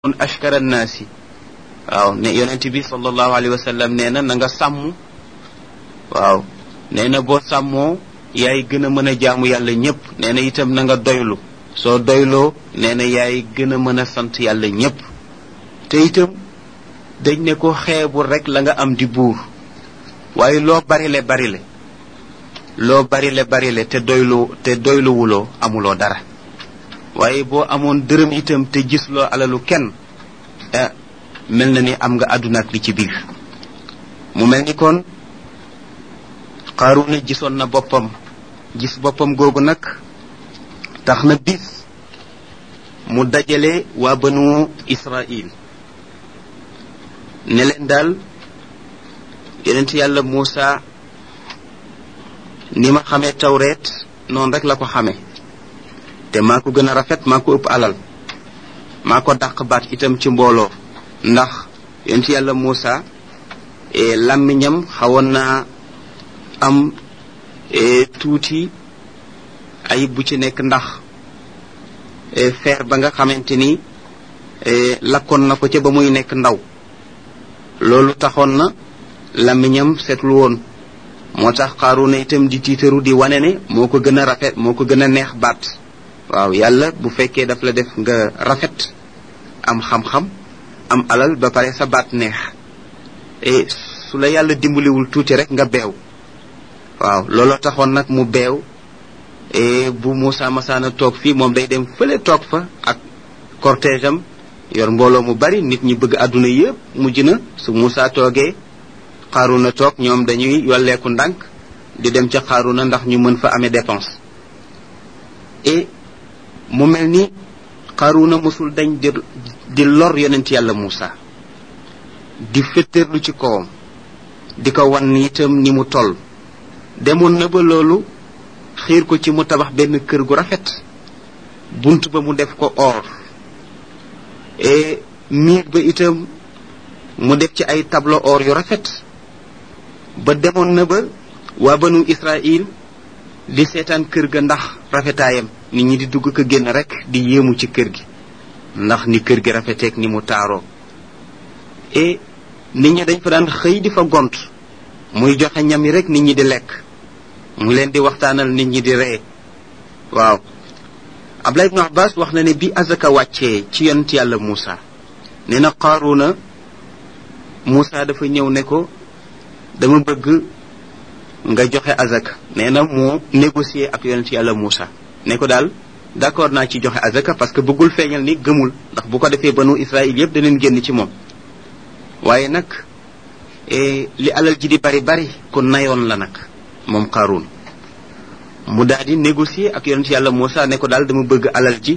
kon ashkara naasi waaw ne yonent bi sallallahu alayhi wa sallam nee na na nga sàmm waaw nee na boo sàmmoo yaay gën a mën a jaamu yàlla ñëpp nee na itam na nga doylu soo doyloo nee na yaay gën a mën a sant yàlla ñëpp te itam dañ ne ko xeebul rek la nga am di buur waaye loo barile barile loo barile barile te doylu te doyluwuloo amuloo dara waaye boo amoon dërëm itam te gisloo alalu kenn ah mel na ni am nga àdduna ak li ci biir mu mel ni kon Qaaruna gisoon na boppam gis boppam googu nag tax na bis mu dajale waa banu Israil ne leen daal yonent yàlla Muusa ni ma xamee tawreet noonu rek la ko xamee te maa ko gën a rafet maa ko ëpp alal maa ko dàq baat itam ci mbooloo ndax yonent yàlla Muusa làmmiñam xawoon naa am tuuti ayib bu ci nekk ndax feer ba nga xamante ni lakkoon na ko ca ba muy nekk ndaw loolu taxoon na làmmiñam seetlu woon moo tax Qaaruna itam di tiitaru di wane ne moo ko gën a rafet moo ko gën a neex baat waaw yàlla bu fekkee daf la def nga rafet am xam-xam am alal ba pare sa baat neex e su la yàlla dimbaliwul tuuti rek nga beew waaw looloo taxoon nag mu beew e bu Moussa Massaana toog fii moom day dem fële toog fa ak cortège am yor mbooloo mu bari nit ñi bëgg àdduna yëpp mujj na su Moussa toogee Qaaruna toog ñoom dañuy yolleeku ndànk di dem ca Qaaruna ndax ñu mën fa amee dépense et mu mel ni Qaaruna mosul dañ di di lor yonent yàlla Moussa di féttéerlu ci kawam di ko wan itam ni mu toll demoon na ba loolu xiir ko ci mu tabax benn kër gu rafet bunt ba mu def ko or et miir ba itam mu def ci ay tableau or yu rafet ba demoon na ba waa banu Israil di seetaan kër ga ndax rafetaayam nit ñi di dugg ko génn rek di yéemu ci kër gi ndax ni kër gi rafeteek ni mu taaroo et nit ñi dañ fa daan xëy di fa gont muy joxe ñam yi rek nit ñi di lekk mu leen di waxtaanal nit ñi di ree waaw Abdullah ibn Abbas wax na ne bi azaka wàccee ci yonent yàlla Muusa nee na Qaaruna Muusa dafa ñëw ne ko dama bëgg nga joxe azaka nee na mu négocier ak yonent yàlla Muusa ne ko daal d'accord naa ci joxe azaka parce que bëggul feeñal ni gëmul ndax bu ko defee banu Israël yëpp daneen génn ci moom waaye nag li alal ji di bari bari kon nayoon la nag moom Qaaruun mu daal di négocier ak yonent yàlla Muusa ne ko daal dama bëgg alal ji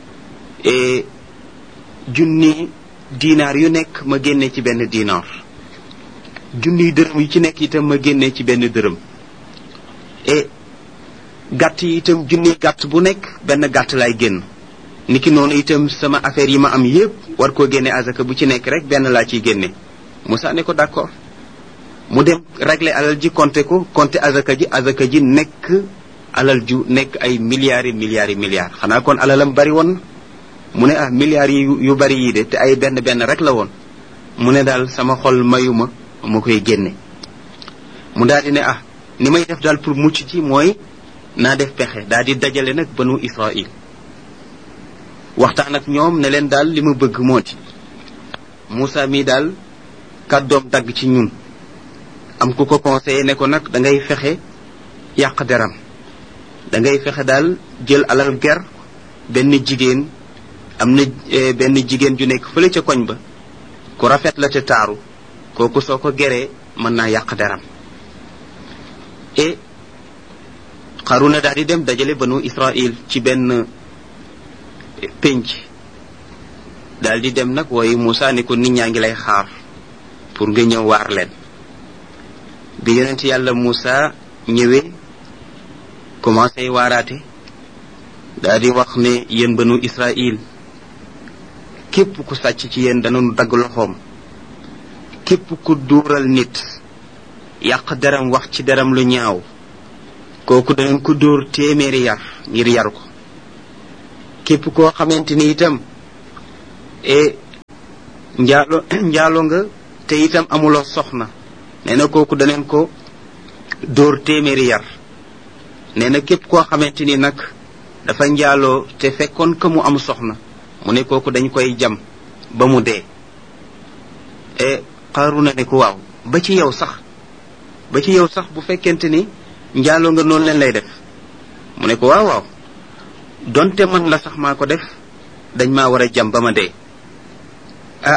junni dinaar yu nekk ma génnee ci benn dinaar junniy dërëm yu ci nekk itam ma génnee ci benn dërëm et gàtt yi itam junniy gàtt bu nekk benn gàtt laay génn niki noonu itam sama affaire yi ma am yépp war koo génne azaka bu ci nekk rek benn laa ciy génne Moussa ne ko d'accord mu dem régler alal ji compter ko compter azaka ji azaka ji nekk alal ju nekk ay milliards yi milliards yi milliards xanaa kon alalam bari woon mu ne ah milliards yi yu bari yii de te ay benn benn rek la woon mu ne daal sama xol mayuma ma koy génne mu daal di ne ah ni may def daal pour mucc ci mooy naa def pexe daal di dajale nag banu Israil waxtaan ak ñoom ne leen daal li ma bëgg moo di Moussa mii daal kàddoom dagg ci ñun am ku ko conseillé ne ko nag da ngay fexe yàq deram da ngay fexe daal jël alal ger benn jigéen am na benn jigéen ju nekk fële ca koñ ba ku rafet la te taaru kooku soo ko geree mën naa yàq deram et Qaruna daal di dem dajale banu Israil ci benn pénc daal di dem nag wooyu Moussa ne ko nit ñaa ngi lay xaar pour nga ñëw waar leen bi yonent yàlla Moussa ñëwee commencé waaraate daal di wax ne yéen banu Israil képp ku sàcc ci yéen danañu dagg loxoom képp ku duural nit yàq deram wax ci deram lu ñaaw kooku danañ ko dóor téeméeri yar ngir yar ko képp koo xamante ni itam e njaalo njaalo nga te itam amuloo soxna nee na kooku daneen ko dóor téeméeri yar nee na képp koo xamante ni nag dafa njaaloo te fekkoon que mu am soxna mu ne kooku dañ koy jam ba mu dee e Qaruna ne ko waaw ba ci yow sax ba ci yow sax bu fekkente ni njaaloo nga noonu leen lay def mu ne ko waaw waaw donte man la sax maa ko def dañ maa war a jam ba ma dee ah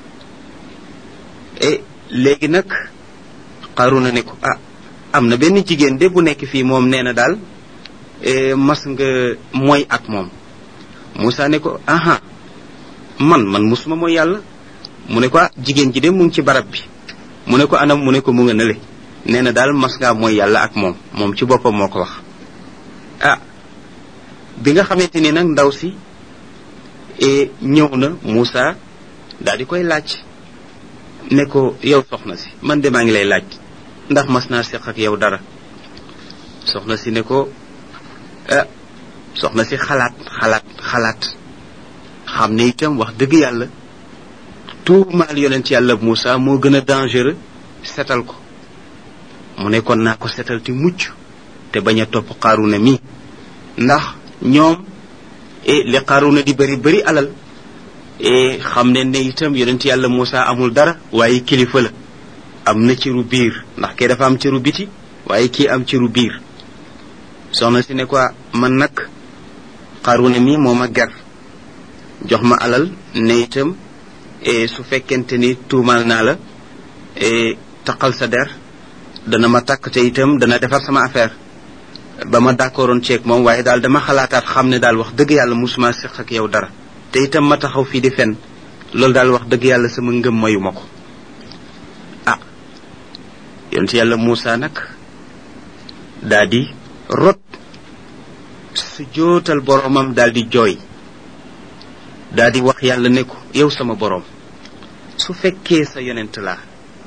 e léegi nag Qaruna ne ko ah am na benn jigéen de bu nekk fii moom nee na daal mas nga mooy ak moom Moussa ne ko aha man man musuma mooy yàlla mu ne ko ah jigéen ji de mu ngi ci barab bi mu ne ko anam mu ne ko mu nga nële nee na daal mas ngaa mooy yàlla ak moom moom ci boppam moo ko wax ah bi nga xamante ni nag ndaw si ñëw na Moussa daal di koy laaj ne ko yow soxna si man de maa ngi lay laaj ndax mas naa seq ak yow dara soxna si ne ko ah soxna si xalaat xalaat xalaat xam ne itam wax dëgg yàlla tuumaal yonent yàlla Moussa moo gën a dangereux setal ko mu ne kon naa ko setal ti mucc te bañ a topp Qaruna mi ndax ñoom li Qaruna di bëri bëri alal xam ne ne itam yonent yàlla Moussa amul dara waaye kilifa la am na cëru biir ndax kee dafa am cëru biti waaye kii am cëru biir soxna si ne ko man nag Qaruna mi moo ma ger jox ma alal ne itam su fekkente ni tuumaal naa la taqal sa der dana ma takk te itam dana defar sama affaire ba ma d'accordoon ceeg moom waaye daal dama xalaataat xam ne daal wax dëgg yàlla musuma seq ak yow dara te itam ma taxaw fii di fen loolu daal wax dëgg yàlla sama ngëm mayu ma ko ah yonent yàlla Moussa nag daa di rot su jootal boromam daal di jooy daa di wax yàlla ne ko yow sama boroom su fekkee sa yonent laa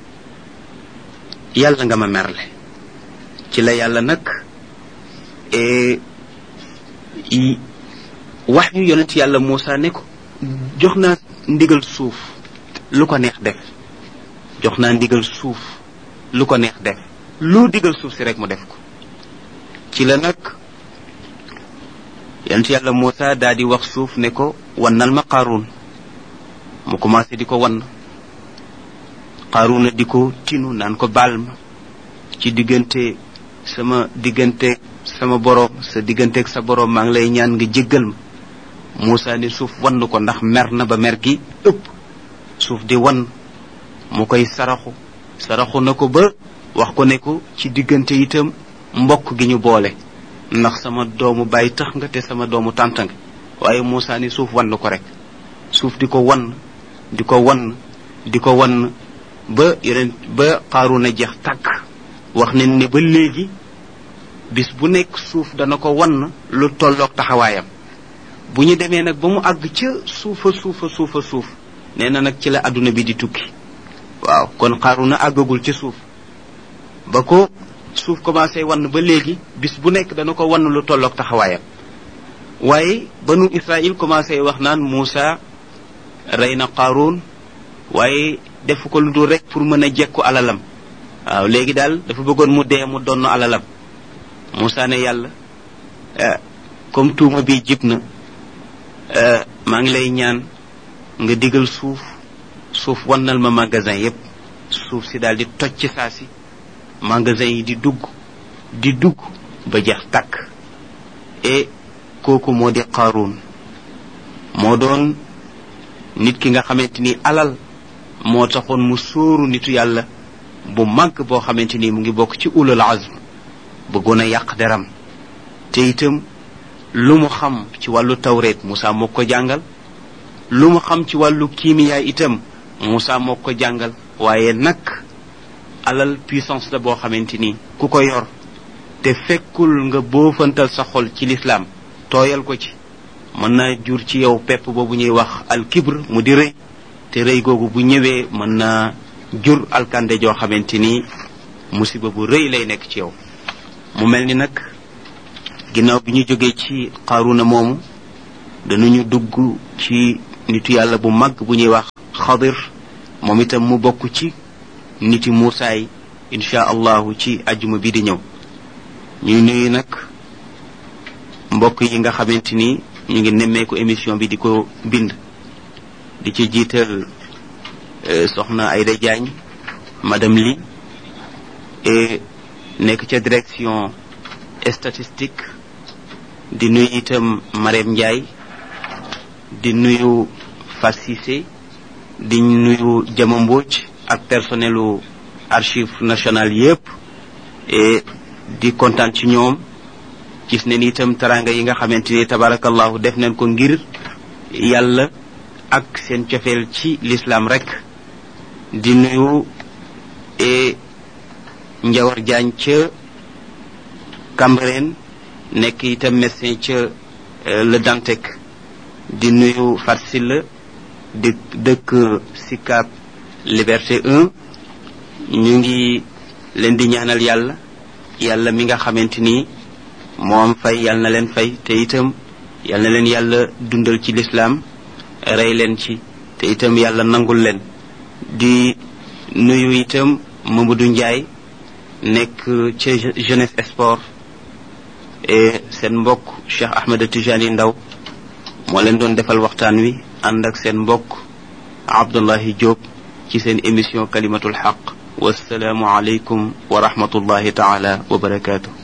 yàlla nga ma merle ci la yàlla nag wax yu yonent yàlla Moussa ne ko jox naa ndigal suuf lu ko neex def jox naa ndigal suuf lu ko neex def lu digal suuf si rek mu def ko ci la nag yonent yàlla Moussa daa di wax suuf ne ko wannal ma Qaaruun mu commencé di ko wann Qaaruuna di ko tinu naan ko baal ma ci diggante sama diggante sama boroom sa digganteeg sa boroom maa ngi lay ñaan nga jéggal ma Moussa ne suuf wann ko ndax mer na ba mer gi ëpp suuf di wann mu koy saraxu saraxu na ko ba wax ko ne ko ci diggante itam mbokk gi ñu boole ndax sama doomu bàyyi tax nga te sama doomu tànt nga waaye Moussa ni suuf wann ko rek suuf di ko wann di ko wann di ko wann ba yeneen ba Qaruna jeex tàkk wax nañ ne ba léegi bis bu nekk suuf dana ko wann lu tolloog taxawaayam bu ñu demee nag ba mu àgg ca suufa suufa suufa suuf nee na nag ci la àdduna bi di tukki waaw kon Qaruna àggagul ca suuf ba ko suuf commencé wann ba léegi bis bu nekk dana ko wann lu tolloog taxawaayam waaye banu Israël commencé wax naan Moussa rey na Qarun waaye def ko lu dul rek pour mën a jekku alalam waaw léegi daal dafa bëggoon mu dee mu donn alalam Moussa ne yàlla comme tuuma bi jib na maa ngi lay ñaan nga digal suuf suuf wannal ma magasin yépp suuf si daal di toj ci saa si magasin yi di dugg di dugg ba jeex tàkk et kooku moo di Qaaruun moo doon nit ki nga xamante ni alal moo taxoon mu sóoru nitu yàlla bu màgg boo xamante ni mu ngi bokk ci ulul azm bëggoon a yàq deram te itam lu mu xam ci wàllu tawreet Moussa moo ko jàngal lu mu xam ci wàllu kiimiyaay itam Moussa moo ko jàngal waaye nag alal puissance la boo xamante ni ku ko yor te fekkul nga boofantal sa xol ci lislaam tooyal ko ci mën na jur ci yow pepp boobu ñuy wax alkibr mu di rëy te rëy googu bu ñëwee mën na jur alkande joo xamante ni musiba bu rëy lay nekk ci yow mu mel ni nag ginnaaw bi ñu jógee ci Qaruna moomu danañu dugg ci nitu yàlla bu mag bu ñuy wax xadir moom itam mu bokk ci niti Muusaa yi incha allahu ci ajjuma bi di ñëw ñuy nuyu nag mbokk yi nga xamante ni ñu ngi nemmeeku émission bi di ko bind di ci jiital soxna Ayda Diagne madame Li et nekk ca direction statistique di nuyu itam Marème Ndiaye di nuyu Fat Cissé di nuyu Jama Mbodj ak personnelu archive nationale yépp et di kontaan ci ñoom gis ne ni itam taranga yi nga xamante ni tabarakallahu def nañ ko ngir yàlla ak seen cofeel ci l'islam rek di nuyu e njawar jaañ ca Cambérène nekk itam médecin ca le Dantec di nuyu Farsila di dëkk Sicap Liberté 1 ñu ngi leen di ñaanal yàlla yàlla mi nga xamante ni moom fay yàlla na leen fay te itam yàlla na leen yàlla dundal ci lislaam rey leen ci te itam yàlla nangul leen di nuyu itam Mamadou Ndiaye nekk ca jeunesse sport et seen mbokk Cheikh Ahmed Tijani Ndaw moo leen doon defal waxtaan wi ànd ak seen mbokk Abdullahi Diop ci seen émission kalimatul xaq wasalaamu aleykum wa rahmatullahi taala wa barakaatu